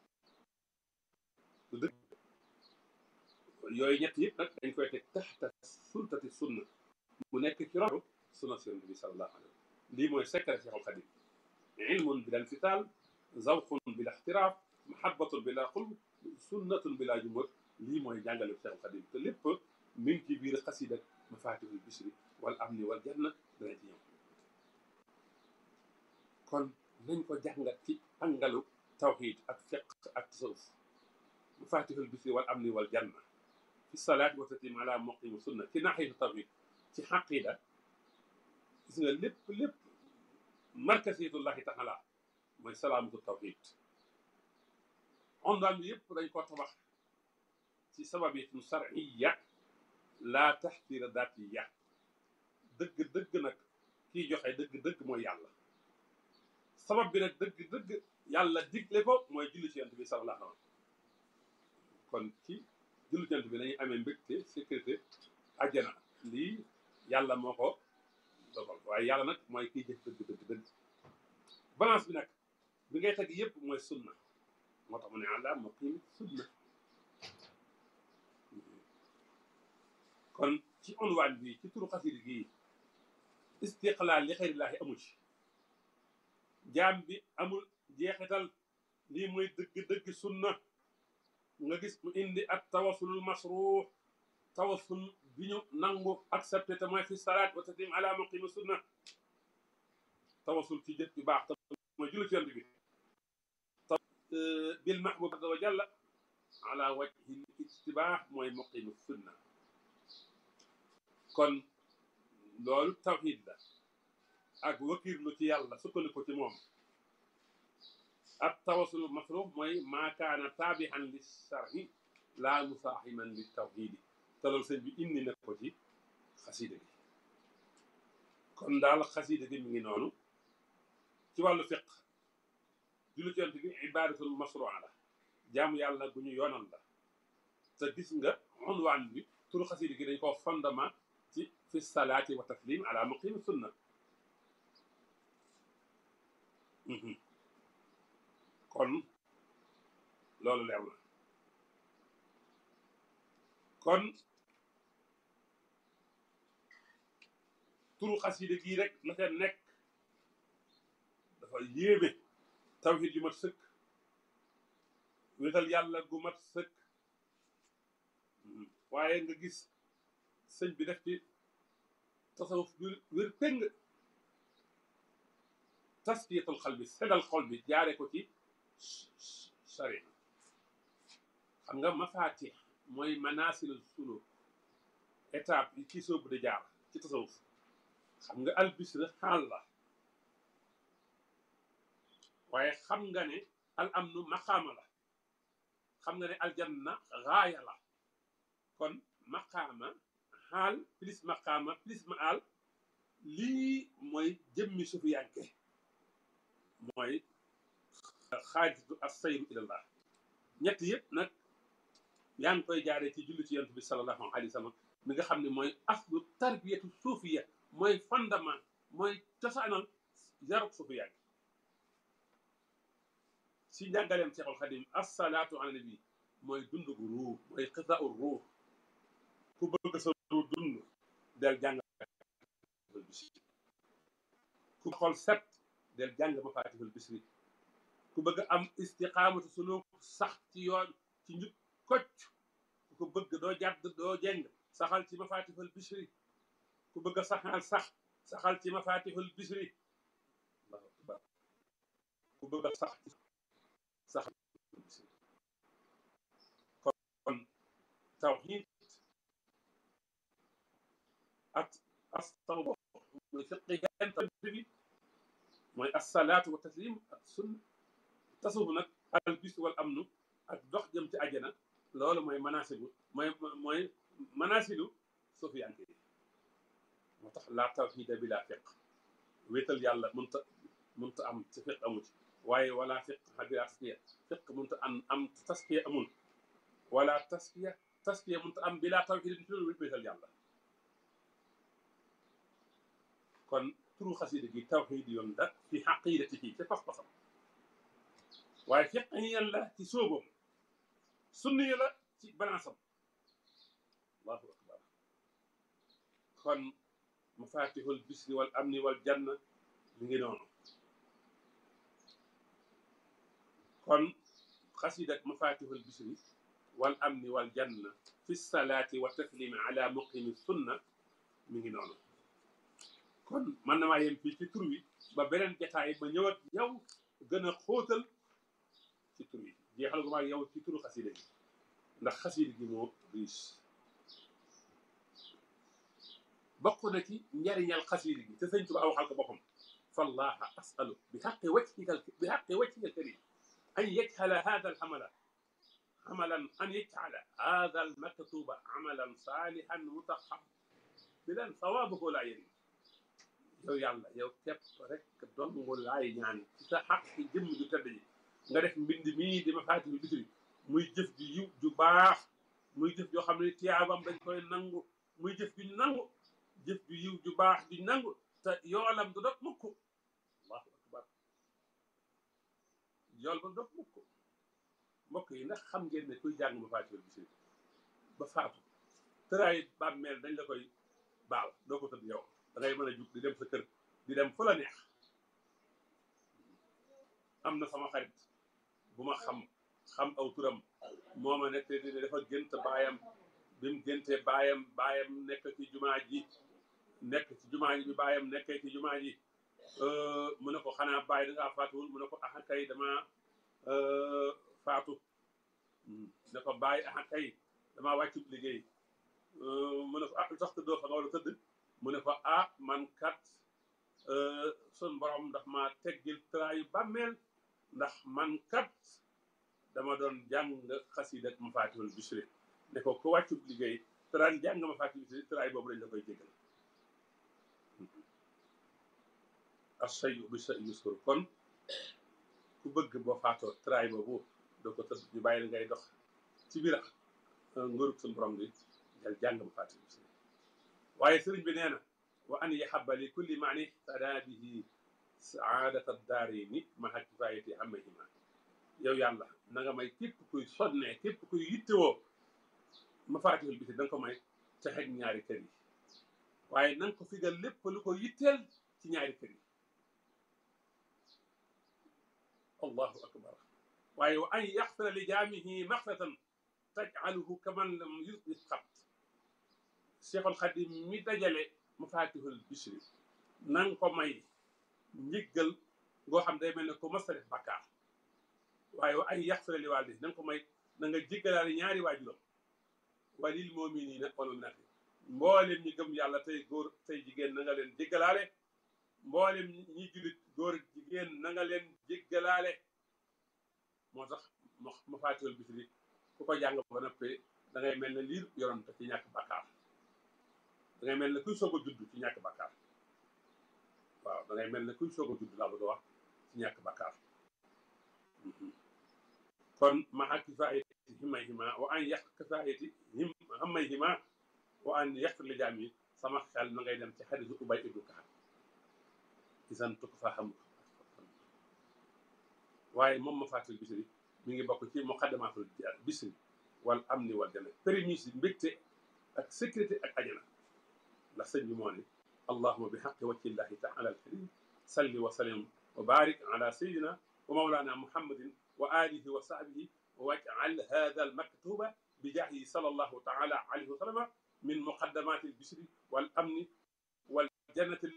F: du dëgg yooyu ñett yëpp nag dañ koy teg taxta sultati sunna mu nekk ci roxu sunna sëriñ bi sallallahu alayhi wa sallam lii mooy secret Cheikhul Khadim ilmun bila infital zawqun bila ixtiraaf mahabbatun bila xulb sunnatun bila jumhur lii mooy jàngale Cheikh Xadim te lépp mi ngi ci biir xasida mafatihul bisri wal amni wal janna dana ci ñëw kon nañ ko jàngat ci angalu tawxid ak fiq ak tasawuf mafatihul bisri wal amni wal janna fi salaat wa tatim ala muqimi sunna ci naxitu tawxid ci xaqida gis nga lépp lépp markasiyatullahi taala mooy salaamatu tawxid ondaan bi yëpp dañ ko tabax ci sababiyatun shar'iyya laa taxtira daatiya dëgg dëgg nag kiy joxe dëgg dëgg mooy yàlla sabab bi nag dëgg dëgg yàlla digle ko mooy julli ci yonent bi sallallahu alayhi wa sallam kon ci julli ci yonent bi lañuy amee mbégte sécurité àjjana lii yàlla moo ko dogal waaye yàlla nag mooy kiy jëf dëgg dëgg dëgg balance bi nag bi ngay teg yëpp mooy sunna moo tax mu ne àlla muqiim sunna kon ci unwaan bi ci turu xasida gi istiqlaal li xayrillaahi amu ci jaam bi amul jeexital lii mooy dëgg-dëgg sunna nga gis mu indi ak tawasulul masruux tawasul bi ñu nangu accepté te mooy fi salaat wa taslim ala muqimi sunna tawasul ci jëf bi baax te mooy julli ci yonent bi bil mahbub azza wa jalla ala wajhi ijtibaax mooy muqimi sunna kon loolu tawxiid la ak wakirlu ci yàlla sukkandiku ci moom ak tawasul masruuf mooy maa kaana taabihan li sharhi laa musaaximan li tawxiidi te loolu sëñ bi indi na ko ci xasiida gi kon daal xasiida gi mi ngi noonu ci wàllu fiq julli ci yonent bi ibaadatul masruuca la jaamu yàlla gu ñu yoonal la te gis nga unwaan bi turu xasiida gi dañ koo fondement ci fi salaati wa taslim ala muqimi sunna kon loolu leer na kon turu xasida gii rek la ca nekk dafa yéeme tawhid yu mat sëkk wéetal yàlla gu mat sëkk waaye nga gis sëñ bi def ci tasawuf bi wér péng taskiyatul xal bi seddal xol bi jaare ko ci sari xam nga mafatix mooy manasil suluk étape yi ci soobu di jaar ci tasawuf xam nga albisra xaal la waaye xam nga ne al amnu maqaama la xam nga ne aljanna gaaya la kon maqaama xaal plus maqaama plus maal lii mooy jëmmi sufiyanke mooy xaajatu assayru ilallah ñett yëpp nag yaa ngi koy jaaree ci julli ci yonent bi sallallahu alayhi wa sallam mi nga xam ne mooy aslu tarbiyatu suufiya mooy fondement mooy cosaanal yarub sufiyanke si njàngaleem Seexul Xadim assalaatu ala nabi mooy dund gu ruux mooy xisaau ruux ku bëgg sa ruux dund del jàng ku xol set del jàng mafatihul bisri ku bëgg am istiqaamatu suluk sax ci yoon ci njub kocc ku ko bëgg doo jàdd doo jeng saxal ci mafatihul bisri ku bëgg a saxal sax saxal ci mafatihul bisri allahu akbar ku bëgg a sax saxal bisri kon tawxiid ak astawba mooy fiqihan bi mooy assalaatu wa taslim ak sunna tasawuf nag al bis wal amnu ak dox jëm ci àjjana loolu mooy manasilu mooy mooy manasilu sufiyanke yi moo tax laa tawxiida bi laa fiq wéetal yàlla mënta mënta am ci fiq amu ci waaye wala fiq bi laa taskiya fiq mënta am am taskiya amul wala taskiya taskiya mënta am bi laa tawxiida bi wéetal yàlla kon turu xasida gi tawxiid yoon la fi xaqidatihi ci pas-pasam waaye fiqiyan la ci sóobam sunni la ci balansam allahu akbar kon mafatihul bisri wal amni wal janna mi ngi noonu kon xasidak mafatihul bisri wal amni wal janna fi salaati wa taslimi ala muqimi sunna mi ngi noonu kon man na maa yem fii ci tur wi ba beneen jataay ma ñëwat yow gën a xóotal ci tur wi jeexal gu maa yow ci turu xasida gi ndax xasida gi moo riche bokk na ci njariñal xasida gi te sëñ Tuba waxal ko boppam fallaha asalu bi xaqi wajhika bi xaqi wajhika alkarim an yajhala hada alhamala عملا أن يجعل هذا المكتوب عملا صالحا متقبلا ثوابه لا يريد yow yàlla yow képp rek dong laay ñaan ci sa xaq jëmm ju tedd ji nga def mbind mii di ma faati bi bisri muy jëf ju yiw ju baax muy jëf joo xam ne tiyaabam dañ koy nangu muy jëf ju nangu jëf ju yiw ju baax ju nangu te yoolam du dog mukk allahu akbar yool ba dog mukk mbokk yi ndax xam ngeen ne kuy jàng ma faati bi bisri ba faatu tëraay bàmmeel dañ la koy baal doo ko tëdd yow da ngay mën a jug di dem sa kër di dem fu la neex am na sama xarit bu ma xam xam aw turam moo ma nekk di dafa gént baayam bi mu géntee baayam baayam nekk ci jumaa ji nekk ci jumaa ji bi baayam nekkee ci jumaa ji mu ne ko xanaa baay da ngaa faatuwul mu ne ko aha kay dama faatu ne ko baay aha kay damaa wàccu liggéey mu ne ko ah lu tax tëddoo fa nga war a tëdd mu ne ko ah man kat sun borom ndax ma teggil traayu bàmmeel ndax man kat dama doon jàng xasiida ak Mafaatihul Bichri ne ko ku wàccub liggéey traan jàng Mafaatihul Bichri traay boobu dañ la koy jégal as-sayyu bi sa yusur kon ku bëgg boo faatoo traay boobu doo ko tëdd ñu bàyyi la ngay dox ci biir ngërug sun borom bi jal jàng Mafaatihul Bichri waaye sëriñ bi nee na wa an yaxaba li kulli maani tada bihi saadata daarini maha kifayati amayhima yow yàlla na nga may képp kuy sonnee képp kuy yittewoo mafaatihul bichri da nga ko may texeg ñaari kër yi waaye na nga ko figal lépp lu ko yitteel ci ñaari kër yi allahu akbar waaye wa an yaxfira li jaamihi maxfiratan tajcaluhu kaman lam yusbit xat Cheikhul Khadim mi dajale mafatihul bichri na nga ko may njëggal ngoo xam day mel ne ko mës a def bakkaar waaye wa ay yaxfira li waalidi na nga ko may na nga jéggalaale ñaari waajuram walil muminina wal muminati mboolem ñi gëm yàlla tey góor tey jigéen na nga leen jéggalaale mboolem ñi jullit góor jigéen na nga leen jéggalaale moo tax mafatihul bichri ku ko jàng ba noppee da ngay mel ne liir yoroon te ci ñàkk bakkaar da ngay mel ne kuy soog a judd ci ñàkk bakkaar waaw da ngay mel ne kuy soog a judd laa bëgg a wax ci ñàkk bakkaar kon maxa kifaayati himayhima wa an yaq kifaayati him hamayhima wa an yaqfir li jaam yi sama xel na ngay dem ci xadisu ubay ibnu kaab isan tukk fa xam waaye moom Mafaatihul Bichri mi ngi bokk ci muqaddamatul Bichri wal amni wal janna prémices yi mbégte ak sécurité ak ajana ndax sëñ bi moo ne allahuma bi xaqi wajhi llahi taala alkarim salli wa sallim wa barik ala sayidina wa mawlana muhammadin wa alihi wa sahbihi wa waj'al hada almaktuba bi jaahi sallallahu taala alayhi wa sallama min muqaddamati albishri wal amni wal jannati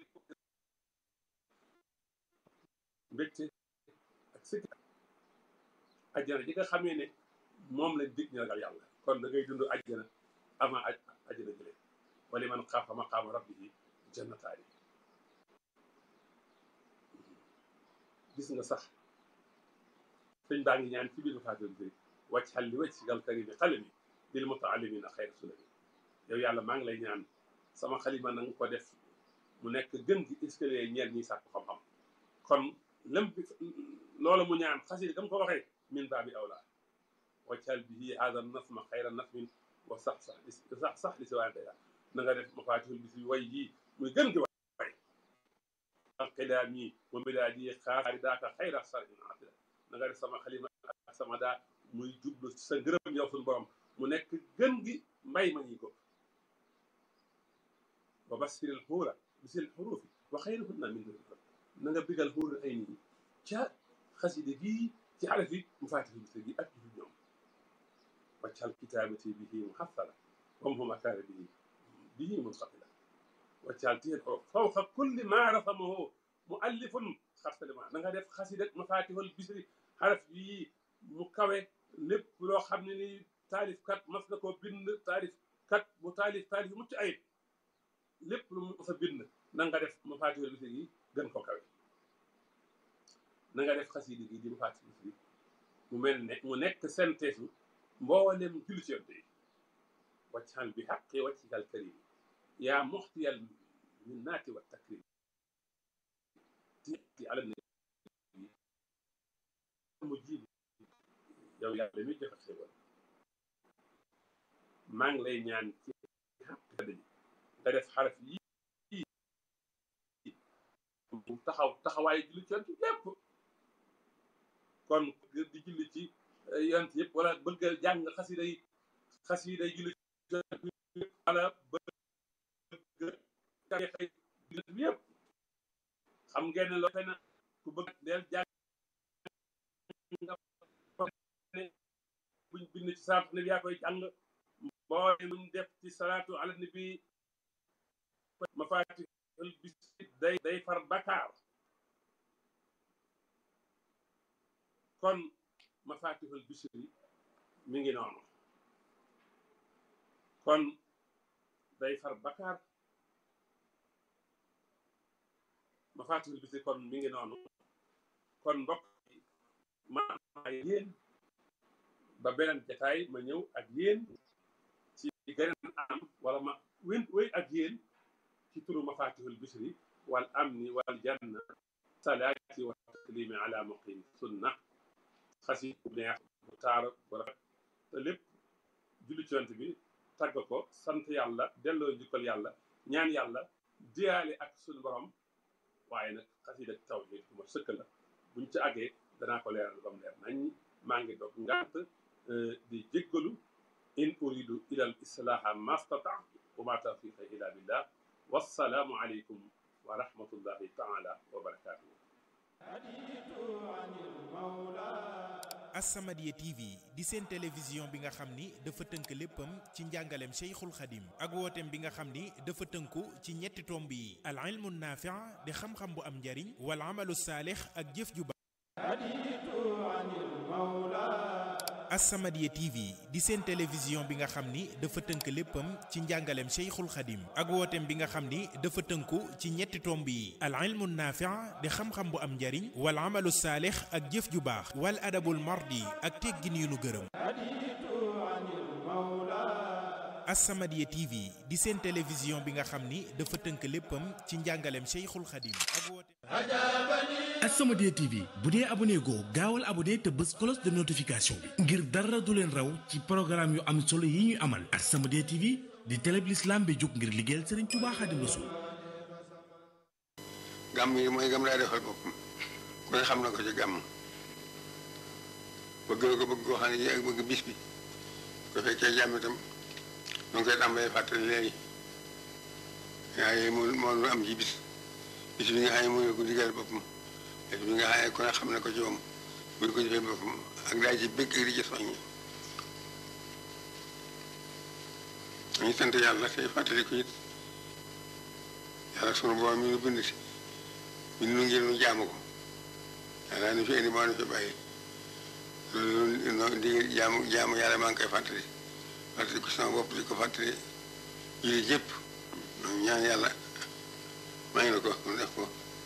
F: mbégte ak sécurité ajjana ji nga xamee ne moom lañ dig ñu ragal yàlla kon da ngay dund ajjana avant ajjana jëlee wali man xaafa maqaama rabbihi jannataani gis nga sax sëñ baa ngi ñaan ci biir Mafaatihul Bichri wàcc xal li wàcc gal karimi xalami lil mutaallimina xayra sulami yow yàlla maa ngi lay ñaan sama xalima na nga ko def mu nekk gën gi escalier ñeel ñiy sàkku xam-xam kon lëm bi loolu mu ñaan xasida dam ko waxee min baabi awla waccal bihi hada nasma xayra nasmin wa sax sax sax sax li si waan daya na nga def Mafaatihul Bichri way yii muy gën gi way qilaami wa milaadi xaari daaka xayra sarin atila na nga def sama xalima ak sama daa muy jublu sa ngërëm yow suñu borom mu nekk gën gi mbay ma ñi ko wa basiril xuura bisil xuruufi wa xayrihunna min na nga bigal xuura ay nit ca xasida gii ci xaraf yi mu faati fi gi ak yu ñoom waccal kitaabati bihi muhassala wam huma kaana bihi bihi munqabila waccal téen ko fawqa kulli ma rasamahu muallifun xarsalima na nga def xasida mafatihul bisri xaraf yi mu kawe lépp loo xam ne ni taalif kat mas na koo bind taalif kat mu taalif taalif mucc ayib lépp lu mu sa bind na nga def mafatihul bisri yi gën ko kawe na nga def xasida gi di mafatihul bisri mu mel ne mu nekk synthèse mboolem julli ci yonte yi waccal bi xaqi waccikal karim yaa muxtiyal minnaati wa takrim ti ala nabi mu jiib yow yàlla mi joxe xéwal maa ngi lay ñaan ci xaq daji nga def xaraf yi mu taxaw taxawaay julli ci yonte yépp kon di julli ci yonte yëpp wala bëgg a jàng xasida yi xasida yi julli ci yonte wala bëgg xëy yëpp xam ngeen ne loo fena ku bëgg del jàng nga ne buñ bind ci salaatu nabi yaa koy jàng mboole muñ def ci salaatu ala nabi mafatihul bisri day day far bakaar kon mafatihul bisri mi ngi noonu kon day far bakaar mafatihul bisri kon mi ngi noonu kon mbokk yi ma yéen ba beneen jataay ma ñëw ak yéen ci geneen am wala ma wén wéy ak yéen ci turu mafatihul bisri wal amni wal janna salaati wa taslimi ala muqim sunna xasi bu neex bu taar bu rafet te lépp julli ci yonent bi tagg ko sant yàlla delloo njukkal yàlla ñaan yàlla diyaale ak suñu borom waaye nag xasida tawhid bu ma sëkk la buñ ci àggee danaa ko leeral ba mu leer nañ maa ngi doog ngant di jéggalu in uridu ila al islaha mastataatu wa ma tawfiqa illa billah wassalaamu aleykum wa rahmatullahi taala wa barakatuhu
B: As-Samadiyya TV di seen télévision bi nga xam ni dafa tënk léppam ci njàngaleem Cheikhul Khadim ak wooteem bi nga xam ni dafa tënku ci ñetti tomb yi al ilmu naafi' di xam-xam bu am njariñ wal amalu saalix ak jëf ju baax As-Samadiyya TV di seen télévision bi nga xam ni dafa tënk léppam ci njàngaleem Cheikhul Khadim ak wooteem bi nga xam ni dafa tënku ci ñetti tomb yi al ilmu naafi' di xam-xam bu am njariñ wal amalu saalix ak jëf ju baax wal adabul mardi ak teggin yu nu gërëm As-Samadiyya TV di seen télévision bi nga xam ni dafa tënk léppam ci njàngaleem Cheikhul Khadim ak wooteem
E: As-Samadiyya TV bu dee abonné goo gaawal abonné te bës cloche de notification bi ngir dara du leen raw ci programme yu am solo yi ñuy amal As-Samadiyya TV di télé bi l'islam bi jóg ngir liggéeyal Serigne Touba Khadim Rassoul
D: gàmm yi mooy gam daa defal boppam ku ne xam na ko ci gàmm bëgg na ko bëgg koo xam ne ak bëgg bis bi ko fekkee jàmm itam nu ngi koy tàmbalee fàttali léegi waaye moo moo lu am ci bis bis bi nga xam ne mooy ko digal boppam bis bi nga xam ne ku ne xam na ko ci moom bu ko jëfee boppam ak daa ci bëgg ak di ci soññi dañuy sant yàlla tey fàttali ko it yàlla sunu borom mi nu bind si mi nu ngir nu jaamu ko yàlla nu fi indi moo nu fi bàyyi loolu noonu di jaamu jaamu yàlla maa ngi koy fàttali fàttali ko sama bopp di ko fàttali jullit yëpp ñaan yàlla maa ngi la ko mu def ko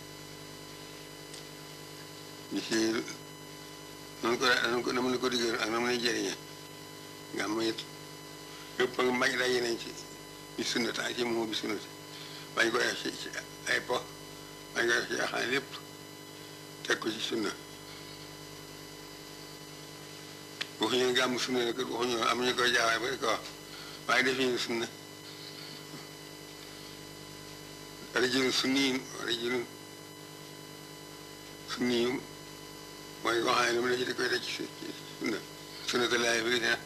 D: ñu si noonu ko noonu ko na mu ne ko diggéen ak na mu ne jëriñe nga am it yëpp ak mag daa yeneen ci bi sunnata ci moom bi sunnati bañ ko def ci ci ay po bañ ko def ci axaan lépp teg ko ci sunna waxuñu gàmm sunna ne kër waxuñu am ñu koy jaawaay ba di ko wax waaye def ñu sunna rajulun sunniyin rajulun sunniyum mooy koo xam ne lu mu ne ci di koy teg ci sunna sunnata laay bi ne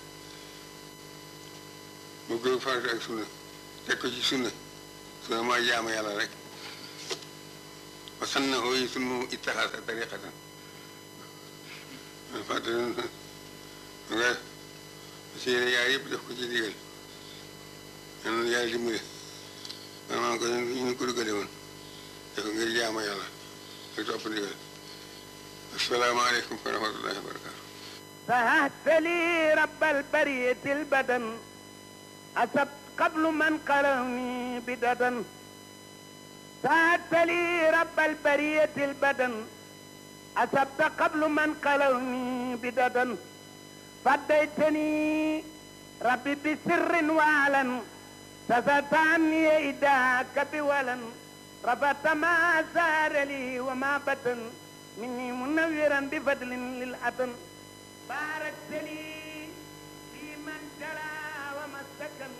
D: mu gën farata ak sunna teg ko ci sunna sunna mooy jaamu yàlla rek wa sannahu yi sunu ittaxasa tariqatan
H: man fàttali nga si yéene yaay yëpp def ko ci digal ñan yàlla dimbali man maa ko ñu ko duggale woon def ko ngir jaama yàlla ak topp ndigal asalaamaaleykum wa rahmatullahi wa barakatu
I: سهدت لي رب البرية البدن أسبت قبل من قرني بددا سهدت لي رب البرية البدن أسبت قبل من قرني بددا فديتني ربي بسر وعلن سفت عني إداك بولا رفعت ما سار لي وما بطن مني منورا بفضل للأتن باركت لي في من جرى وما سكن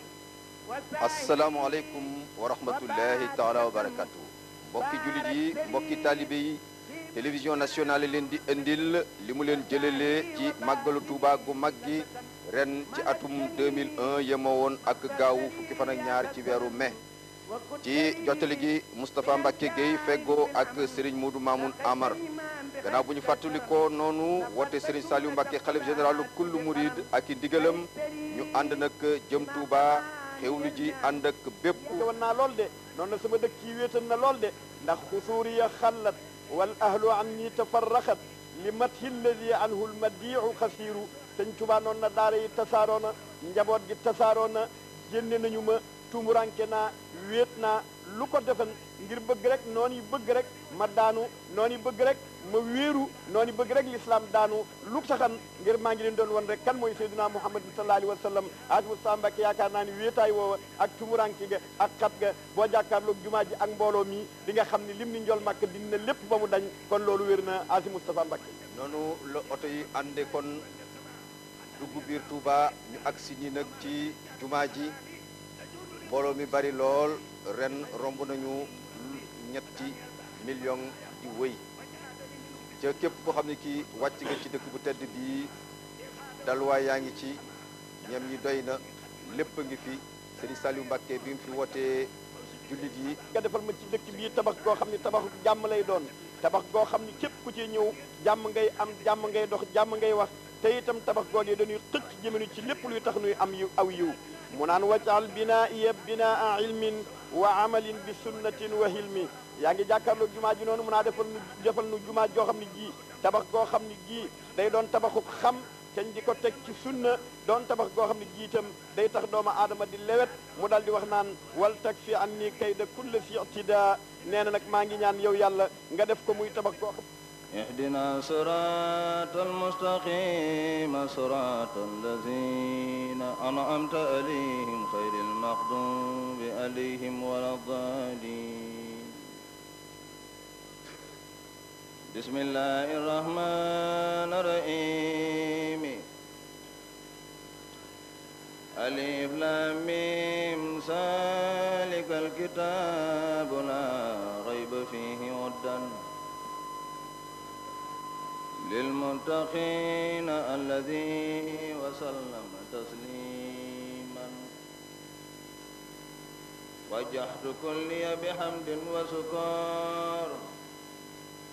J: asalaamaaleykum wa rahmatullahi taala wa barakatu mbokki jullit yi mbokki taalibe yi télévision nationale leen di indil li mu leen jëlalee ci màggalu Tuuba gu mag gi ren ci atum 2001 yemoo woon ak gaawu fukki fan ak ñaar ci weeru mai ci jottali gi Moustapha Mbacke Gueye feggoo ak Serigne Modou Mamoun Amar gannaaw bu ñu fàttalikoo noonu woote Serigne Saliou Mbacke xalif généralu kullu murid ak i ndigalam ñu ànd nag jëm Touba xewlu ji ànd ak bépp
K: woon naa lool de noonu na sama dëkk yi wéetal na lool de ndax xusuuriya xallat wal ahlu an ñi tafarraxat li mathi lladi anhu lmadiu xasiiru sëñ Tuubaa noonu na daara yi tasaaroo na njaboot gi tasaaroo na génne nañu ma tumuranke naa wéet naa lu ko defan ngir bëgg rek noonu yi bëgg rek ma daanu noonu yi bëgg rek ma wéeru noonu yi bëgg rek lislaam daanu lu taxan ngir maa ngi leen doon won rek kan mooy sayyidina muhammad sallallahu alayhi wa sallam aj Mustafa Mbàkke yaakaar naa ni wéetaay woowa ak tumuranke ga ak xat ga boo jàkkaarloog jumaa ji ak mbooloo mi di nga xam ni lim ni njol màkk dina lépp ba mu dañ kon loolu wér na asi Mustafa Mbàkke
J: noonu la oto yi ànde kon dugg biir Touba ñu agsi ñi nag ci jumaa ji mbooloo mi bari lool ren romb nañu ñetti million di wëy ca képp koo xam ne kii wàcc nga ci dëkk bu tedd bii dalwaay yaa ngi ci ñam ñi doy na lépp a ngi fi Serigne Saliou Mbacke bi mu fi wootee jullit yi
K: nga defal ma ci dëkk bii tabax goo xam ni tabax jàmm lay doon tabax goo xam ni képp ku ci ñëw jàmm ngay am jàmm ngay dox jàmm ngay wax te itam tabax googee dañuy xëcc jëmenu ci lépp luy tax nuy am yiw aw yiw mu naan wajal binaa iya binaa ilmin wa amalin bi sunnatin wa hilmi yaa ngi jàkkaarloo jumaa ji noonu mun naa defal nu defal nu jumaa joo xam ne jii tabax goo xam ne jii day doon tabaxu xam cañ di ko teg ci sunna doon tabax goo xam ne jii itam day tax doomu aadama di lewet mu dal di wax naan wal tak fi an ni kayda kulle si ictida nee na nag maa ngi ñaan yow yàlla nga def ko muy tabax goo xam
L: اهدنا صراط المستقيم صراط الذين أنعمت عليهم خير المغضوب عليهم ولا الضالين بسم الله الرحمن الرحيم ألف لام ميم ذلك الكتاب لا ريب فيه هدى للمتقين الذي وسلم تسليما وجحت كلي بحمد وسكر